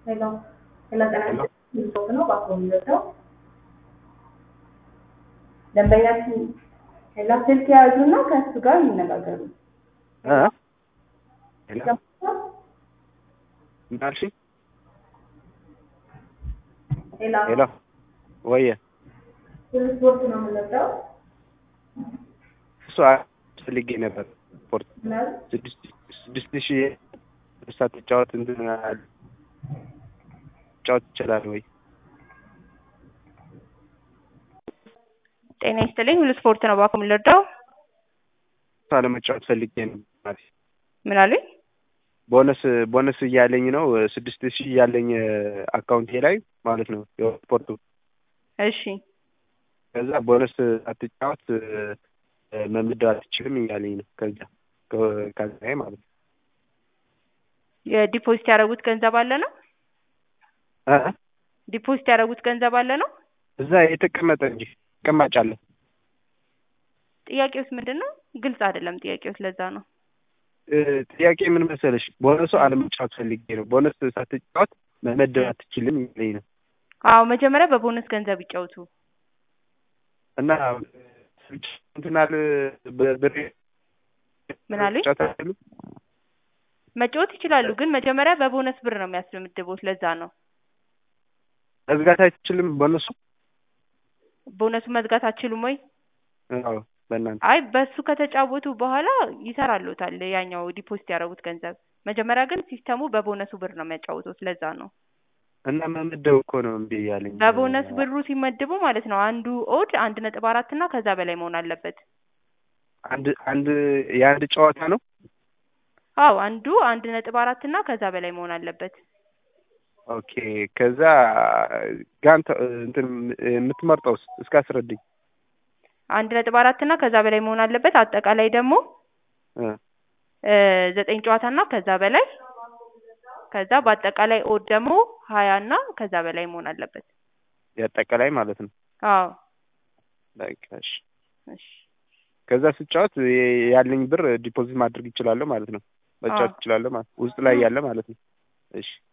ሄሎ ሄሎ ጤና ይስጥልኝ ነው ባኮ የሚወጣው ደንበኛችን ሄሎ ስልክ የያዙና ከእሱ ጋር ይነጋገሩ። እ ሄሎ ምን አልሽኝ? ሄሎ ሄሎ ወየ ስፖርት ነው የምንወጣው እሱ ፈልጌ ነበር ስፖርት ምናምን ስድስት ስድስት ሺህ እርሳት ተጫወት እንትን ጫወት ይችላል ወይ? ጤና ይስጥልኝ ሁሉ ስፖርት ነው ባኮ የምንወጣው እሷ ለመጫወት ፈልጌ ነው ማለት ምን አሉኝ? ቦነስ ቦነስ እያለኝ ነው ስድስት ሺህ እያለኝ አካውንቴ ላይ ማለት ነው የስፖርቱ እሺ ከዛ ቦነስ አትጫወት መመደብ አትችልም እያለኝ ነው ከዛ ከዛ ማለት ነው የዲፖዚት ያደረጉት ገንዘብ አለ ነው እ ዲፖዚት ያደረጉት ገንዘብ አለ ነው እዛ የተቀመጠ እንጂ ተቀማጭ አለ ጥያቄውስ ምንድን ነው ግልጽ አይደለም ጥያቄውስ ለዛ ነው እ ጥያቄ ምን መሰለሽ ቦነሱ አለመጫወት ፈልጌ ነው ቦነስ ሳትጫወት መመደብ አትችልም እያለኝ ነው አዎ መጀመሪያ በቦነስ ገንዘብ ይጫወቱ እና እንትናል ብሬ ምን አሉኝ? ጫወታሉ መጫወት ይችላሉ ግን መጀመሪያ በቦነስ ብር ነው የሚያስመድቡት ለዛ ነው መዝጋት አይችልም ቦነሱ ቦነሱ መዝጋት አትችሉም ወይ አዎ በእናንተ አይ በሱ ከተጫወቱ በኋላ ይሰራሉታል ያኛው ዲፖዚት ያደረጉት ገንዘብ መጀመሪያ ግን ሲስተሙ በቦነሱ ብር ነው የሚያጫውቱት ለዛ ነው እና መመደብ እኮ ነው እምቢ እያለኝ በቦነስ ብሩ ሲመድቡ ማለት ነው አንዱ ኦድ አንድ ነጥብ አራት እና ከዛ በላይ መሆን አለበት አንድ አንድ የአንድ ጨዋታ ነው አዎ አንዱ አንድ ነጥብ አራት እና ከዛ በላይ መሆን አለበት ኦኬ ከዛ ጋንተ እንትን የምትመርጠውስ እስከ አስረድኝ አንድ ነጥብ አራት እና ከዛ በላይ መሆን አለበት አጠቃላይ ደግሞ እ እ ዘጠኝ ጨዋታ እና ከዛ በላይ ከዛ በአጠቃላይ ኦድ ደግሞ ሀያ እና ከዛ በላይ መሆን አለበት የአጠቃላይ ማለት ነው አዎ በቃ እሺ እሺ ከዛ ስጫወት ያለኝ ብር ዲፖዚት ማድረግ ይችላለሁ ማለት ነው መጫወት አዎ። ይችላለሁ ማለት ውስጥ ላይ ያለ ማለት ነው እሺ